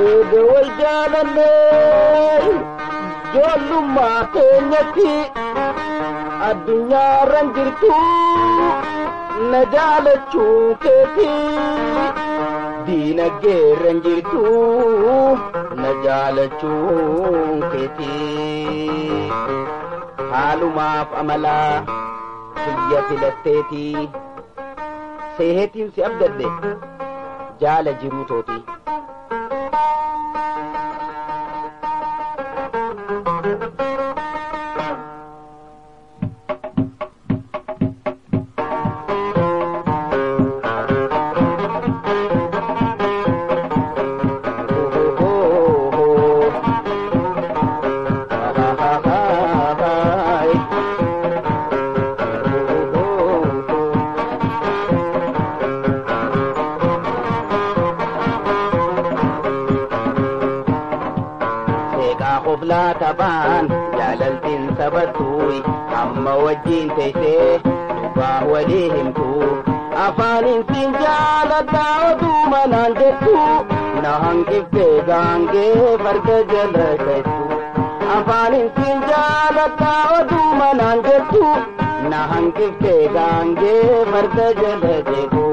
eega wal jaalallee ijoollummaa keenyatti addunyaarran jirtu na jaalachuu keeti diinagdeerran jirtu na jaalachuu keeti haalumaaf amalaa biyya filatteeti seehetiin si abdadde jaala jiruu tooti. Oflaa taphaan jaalaltiin sabattuuyi amma wajjiin teessee dhugaa walii himtu afaaniin siin jaaladhaa oduu manaan jettu na hanqiftee gaangee farda jala keessu afaaniin siin jaaladhaa oduu manaan jettu na hanqiftee gaangee farda jala jeetu.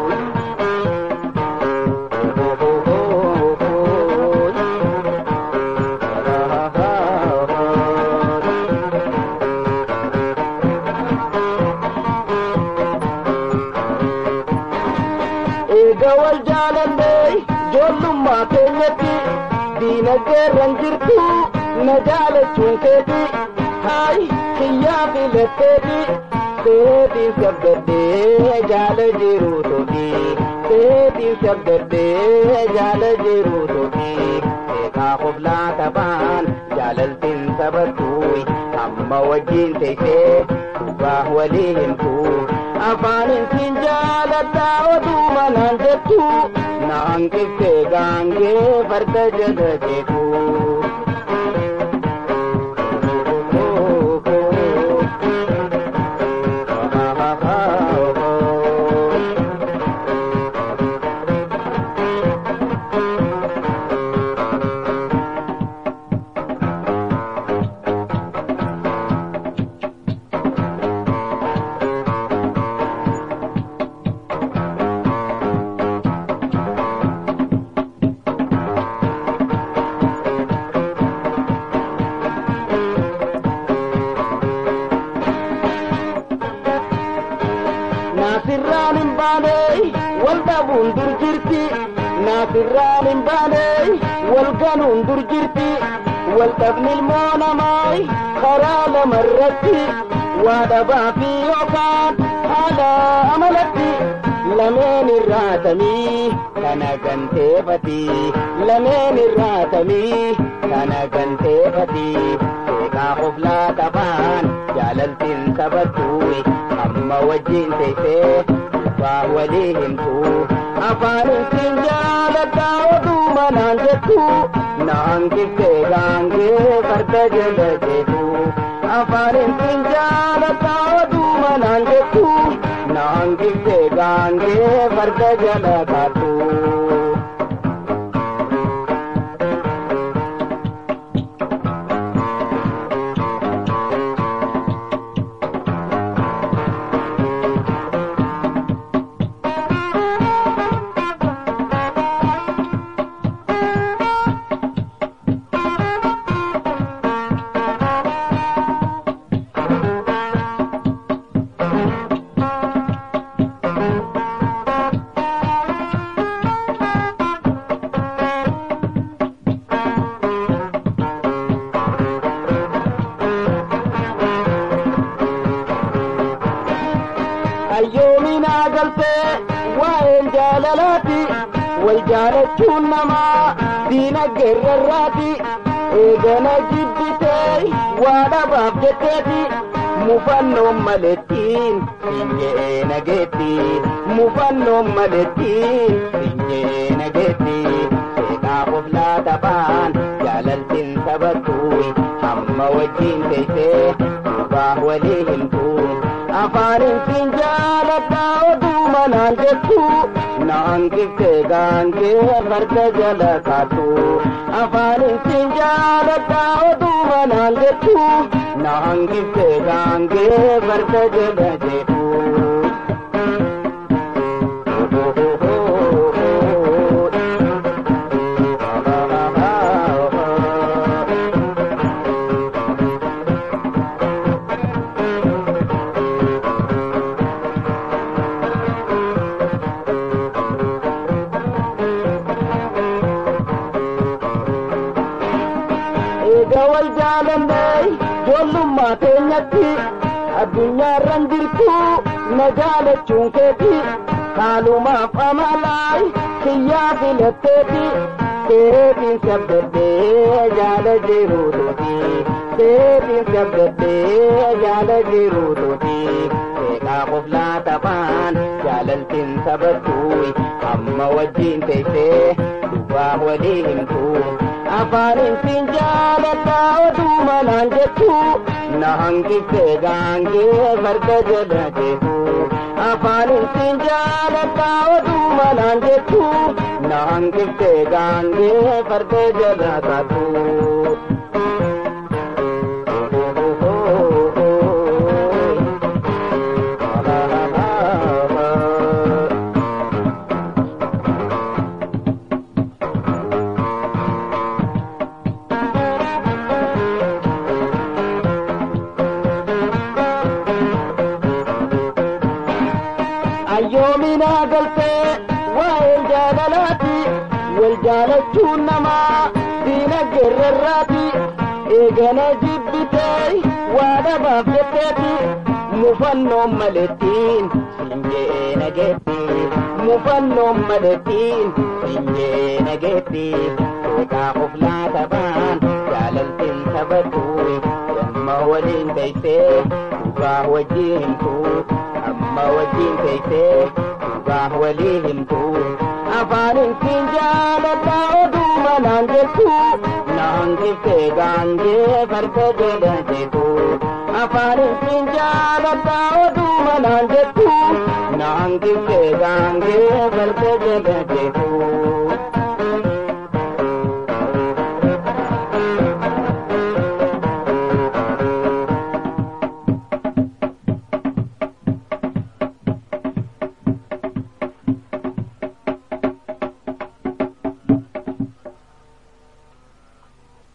eega wal jaalallee ijoollummaa keenyatti diinagdeerran jirtu na jaalachuun keeti haay kiyyaa filatteeti seetiin sabdaddee jaala jiruu tooti seetiin sabdaddee jaala jiruu tooti eegaa qoblaa taphaan jaalaltiin sabattuuyi amma wajjiin teessee dhugaa walii himtu afaanin siin jaaladhaa oduu manaan jettu naan qiftee gaangee farda jala jeetu. naasirraan hin baane wal dhabuun dur jirti naasirraan hin baane wal ganuun dur jirti wal dhabni ilmoo namaa karaa lamarratti waa dhabaa fi yookaan haala amalatti lameen irraatamii kana ganteeffati lameen irraatamii kana ganteeffati seeqaa oflaa qabaan jaalaltiin sabattuuyi amma wajjiin teessee dhugaa walii himtu afaanin siin jaaladhaa oduu manaan jettu naan qiftee gaangee farda jala jeetu afaanin siin jaaladhaa oduu manaan jettu naan qiftee gaangee farda jala kaatu. ayyoominaa galtee waa'een jaalalaati wal jaalachuun namaa diinagdeerrarraati eegana jibbitee waa dhabaaf jetteeti mufannoon malettiin finyee nageetti mufannoon malettiin finyee nageetti seeqaa oflaa taphaan jaalaltiin sabattuuyi hamma wajjiin teessee dhugaa walii himtu afaanin siin jaaladhaa oduu manaan jettu naan giftee gaangee farda jala kaatu afaanin siin jaaladha oduu manaan jettu naan giftee gaangee farda jala jedhu. eega wal jaalannee ijoollummaa keenyatti addunyaarran jirtu na jaalachuun keeti haalumaaf amalaay kiyyaa filatteeti seetiin sabbadhee jaala jiruutuuti seetiin sabbadhee jaala jiruutuuti seeqaa qof laatabaan jaalaltiin sabattuuy amma wajjiin teessee dubbaa walii himtuu afaanin siin jaaladha oduu manaan jettu na hanqiftee gaangee farda jala jeetu afaanin siin jaaladha oduu manaan jettu na hanqiftee gaangee farda jala taatu. ayyoominaa galtee waa'ee jaalalaati wal jaalachuun namaa diinagdee irraati eegana jibbitee waa dhabaaf jetteeti mufannoon malettiin sinjee nageetti mufannoon malettiin sinjee nageetti seeqaa qof laatabaan jaalaltiin taphattu yamma waliin teessee dhugaa wajjin himtuu amma wajjin teessee dhugaa walii himtu afaanin siin jaaladha oduu manaan jettu naan giftee gaangee farda jala jeetu afaanin siin jaaladha oduu manaan jettu naan giftee gaangee farda jala jeetu.